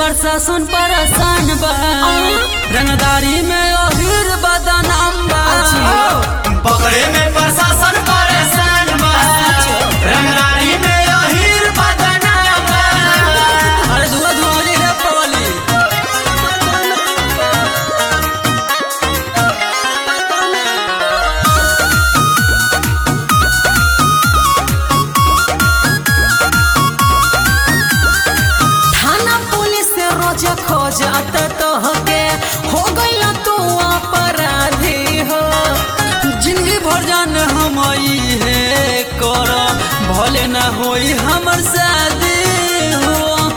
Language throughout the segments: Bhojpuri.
प्रशासन परेशान बा रंगदारी में अहिर बदनाम बा पकड़े में प्रशासन परेशान बा रंगदारी में अहिर बदनाम बा अरे धुआं धुआं रे रे पवली थाना पुलिस से रोज खोजत तोहके हो गइल तू अपराधी हो जिंदगी भर जान हम है कर भले ना होई हमर शादी हो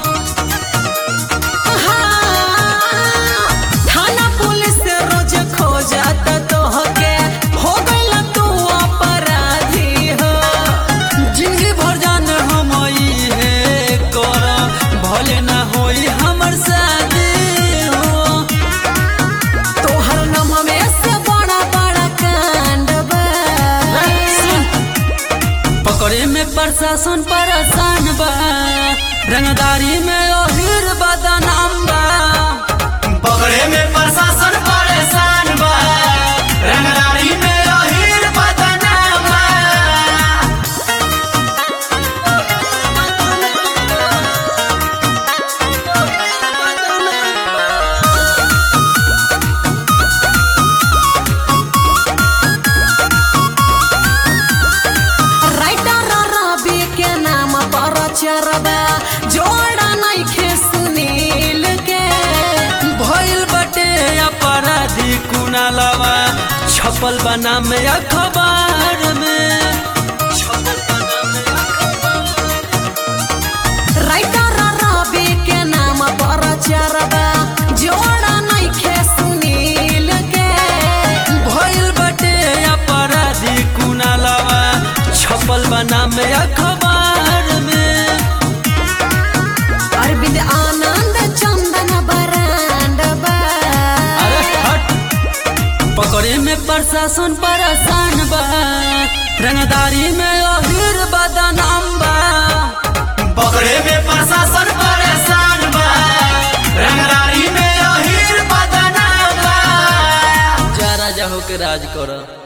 हाँ, थाना पुलिस से रोज खोजत तोहके हो गइल तू अपराधी हो जिंदगी भर जान हम है कर भले ना होई हमर शादी हो तोहर नाम में से बड़ा बड़ा कांड बा पकड़े में प्रशासन परेशान बा रंगदारी में अहिर बदनाम बा पकड़े में प्रशासन परेशान बा रंगदारी में अहिर बदनाम बा राइटर रवि के नाम पर चरबा जोड़ा नइखे सुनील के भइल बटे अपराधी कुनालवा छपल बना में अखबार में छपल बना में अखबार राइटर रवि के नाम पर चरबा जोड़ा नइखे सुनील के भइल बटे अपराधी कुनालवा छपल बना में अखबार में अरविंद आनंद चंदन बरांड बा अरे हट पकड़े में प्रशासन परेशान बा रंगदारी में अहिर बदनाम बा पकड़े में प्रशासन परेशान बा रंगदारी में अहिर बदनाम बा जा राजा होके राज कर